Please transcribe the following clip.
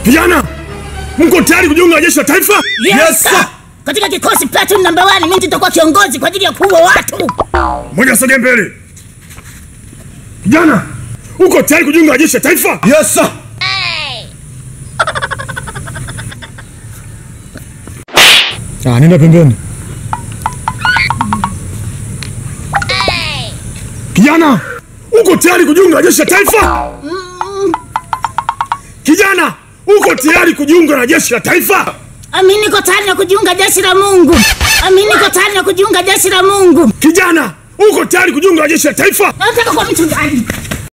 Vijana, mko tayari kujiunga na jeshi la taifa? Yes, sir. Katika kikosi platoon number 1 mimi nitakuwa kiongozi kwa ajili ya kuua watu. Moja sogea mbele. Vijana, uko tayari kujiunga na jeshi la taifa? Yes, sir. Ah, nenda pembeni. Kijana, uko tayari kujiunga na jeshi la taifa? Kijana, uko tayari kujiunga na jeshi la taifa? Ami niko tayari na kujiunga jeshi la Mungu. Ami niko tayari na kujiunga jeshi la Mungu. Kijana, uko tayari kujiunga na jeshi la taifa? Nataka kuwa mchungaji.